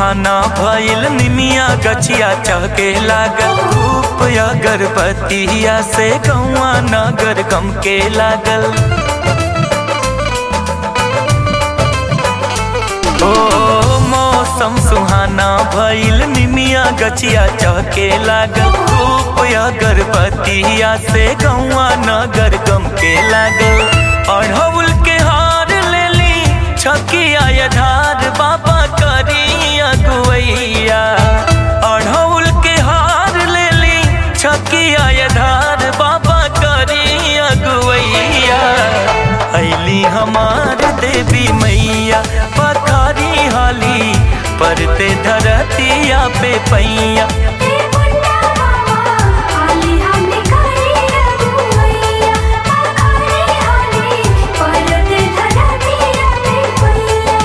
सुहाना भइल निमिया गछिया चहके लागल धूप अगरबत्तिया से गौआ नगर गम के लागल ओ मौसम सुहाना भइल निमिया गछिया चहके लागल धूप अगरबत्तिया से गौआ नगर गम के लागल अढ़ौल के हार लेली छकिया यधार बाबा करी अगुवैया अढ़ौल के हार लेली छकिया यधार बाबा करी अगुवैया ऐली हमार देवी मैया पखारी हाली परते धरतिया पे पैया ए मुन्ना बाबा हाली हमने करे रघुवैया आखारी हाली परत धरतिया पे पैया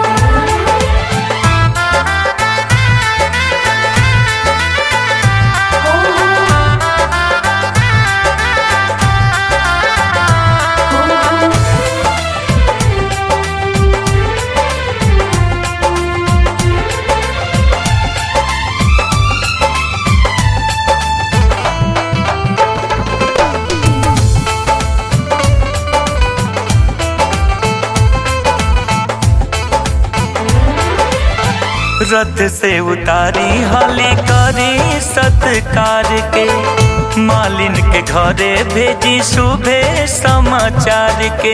रथ से उतारी हाली करी सत्कार के मालिन के घरे भेजी शुभे समाचार के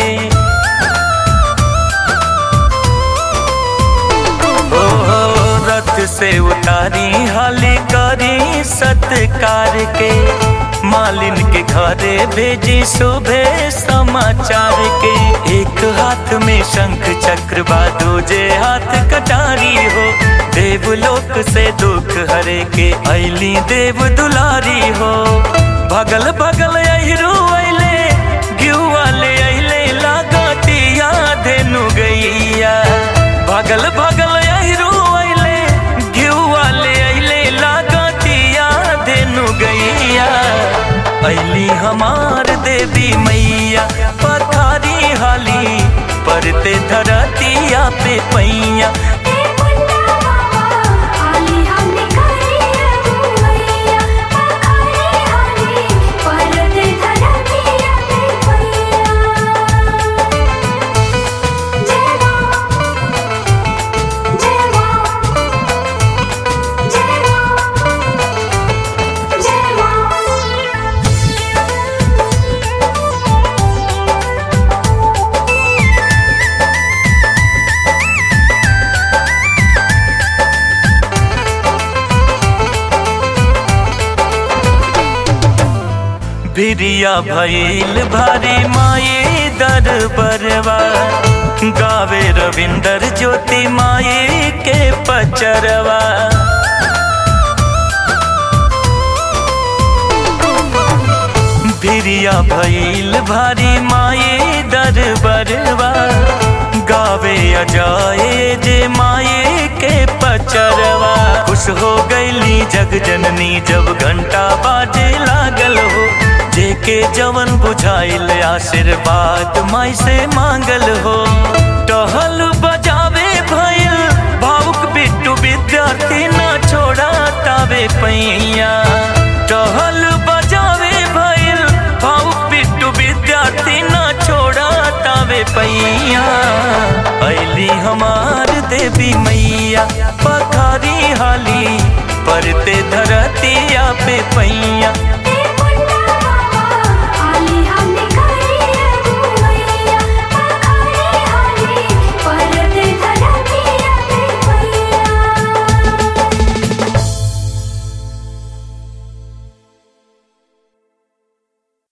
ओ रथ से उतारी हाली करी सत्कार के मालिन के घरे भेजी शुभे समाचार के एक हाथ में शंख चक्र बादो जे हाथ कटारी हो देवलोक से दुख हरे के ऐली देव दुलारी हो भगल भगल अहिरो अइले गिउ वाले अइले लागतिया धेनु गैया भगल भगल अहिरो अइले गिउ वाले अइले लागतिया धेनु गैया ऐली हमार देवी मैया पथारी हाली परते धरतिया पे पैया ए मुन्ना बाबा हाली हमने करे रघुवैया आखारी हाली परत धरतिया पे पैया जय मां जय मां जय मां जय मां भिरिया भइल भारी माई दरबरवा गावे रविंदर ज्योति माई के पचरवा भिरिया भइल भारी माई दरबरवा गावे अजाए जे माई के पचरवा खुश हो गईली जग जननी जब घंटा बाजे लागल हो जेके जवन बुझाइल आशीर्वाद माई से मांगल हो टहल बजावे भइल भावुक बिट्टू विद्यार्थी ना छोड़ा तावे पैया टहल बजावे भइल भावुक बिट्टू विद्यार्थी ना छोड़ा तावे पैया ऐली हमार देवी मैया पखारी हाली परते धरतिया पे पैया ए